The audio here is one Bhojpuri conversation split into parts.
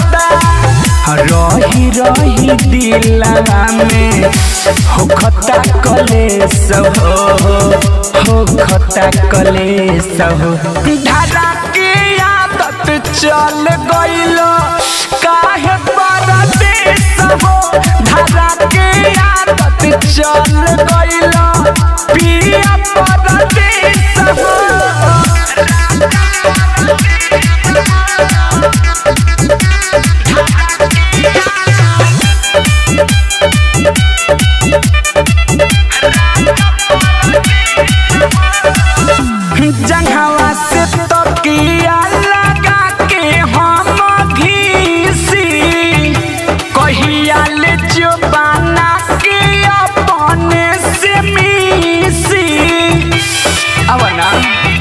पड़ता रही रही दिलवा में हो खता कलेस हो हो खता कलेस हो धारा के आदत चल गइल काहे परदेस हो धारा के आदत चल गइल पिया परदेस हो जंघवा से तकिया लगा के हम घीसी कहिया ले जो बना के अपने से मिसी अब ना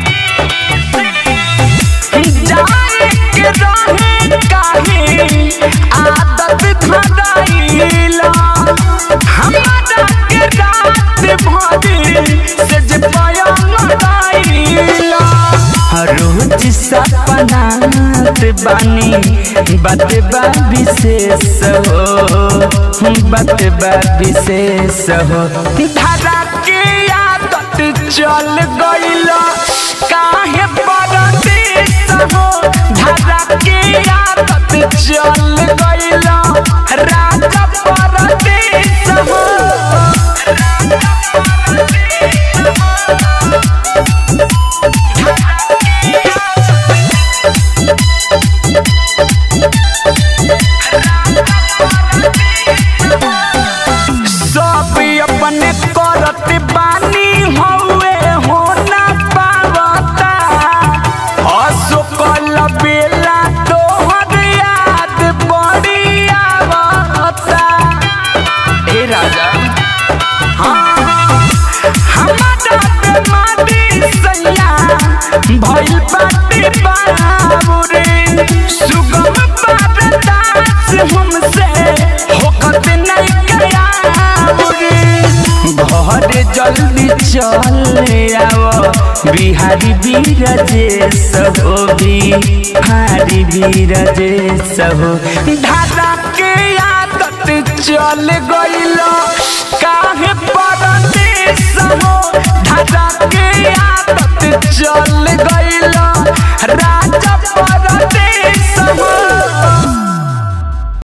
जाए के रहे काहे आदत धराइला हमारा के रात भरी से जे पयंग दाइला रोज सपनात बानी बात बा विशेष हो बात बा विशेष हो धारा के आदत चल गइल काहे परदेस हो धारा के आदत चल गइल राजा परदेस हो सब अपने करत बानी हौवे हो ना पावता अशोकल बेला तोहर याद बड़ी आवता ए राजा हमारा बेमारी सैया भइल बाटे बाबूरे सुगम पारदास हमसे होकत नहीं गया घर जल्दी चले आओ बिहारी बीरजेश हो बिहारी बीरजेश हो धारा के आदत चल गइल काहे परदेस हो धारा के आदत चल